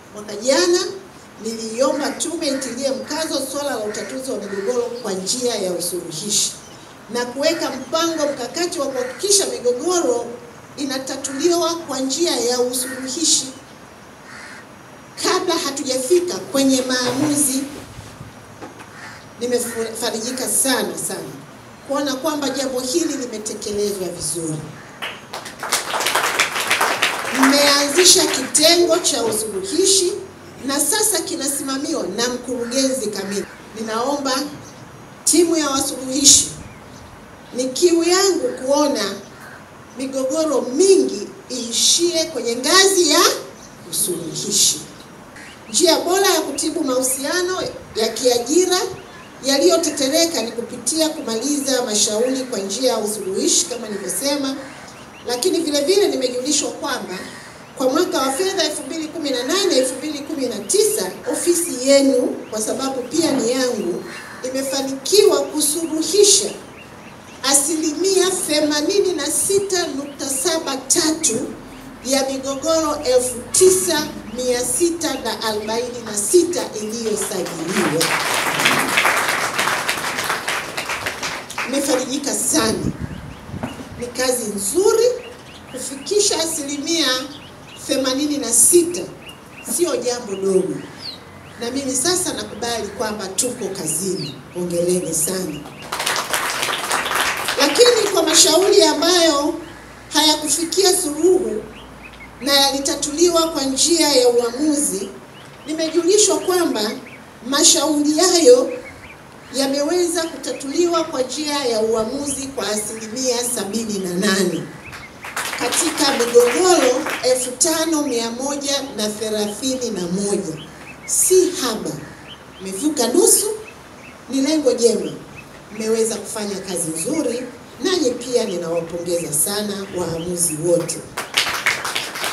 Mwaka jana niliiomba tume itilie mkazo swala la utatuzi wa migogoro kwa njia ya usuluhishi na kuweka mpango mkakati wa kuhakikisha migogoro inatatuliwa kwa njia ya usuluhishi kabla hatujafika kwenye maamuzi. Nimefarijika sana sana kuona kwamba jambo hili limetekelezwa vizuri. Mmeanzisha kitengo cha usuluhishi na sasa kinasimamiwa na mkurugenzi kamili. Ninaomba timu ya wasuluhishi, ni kiu yangu kuona migogoro mingi iishie kwenye ngazi ya usuluhishi. Njia bora ya kutibu mahusiano ya kiajira yaliyotetereka ni kupitia kumaliza mashauri kwa njia ya usuluhishi kama nilivyosema, lakini vile vile nimejulishwa kwamba kwa mwaka wa fedha 2018 2019 ofisi yenu, kwa sababu pia ni yangu, imefanikiwa kusuluhisha asilimia 86.73 ya migogoro 9646 iliyosajiliwa. Nimefarijika sana, ni kazi nzuri kufikisha asilimia 86, sio jambo dogo, na mimi sasa nakubali kwamba tuko kazini. Hongereni sana. Lakini kwa mashauri ambayo hayakufikia suluhu na yalitatuliwa kwa njia ya uamuzi, nimejulishwa kwamba mashauri hayo yameweza kutatuliwa kwa njia ya uamuzi kwa asilimia 78 katika migogoro 5131 si haba, imevuka nusu. Ni lengo jema, mmeweza kufanya kazi nzuri, nanyi pia ninawapongeza sana waamuzi wote.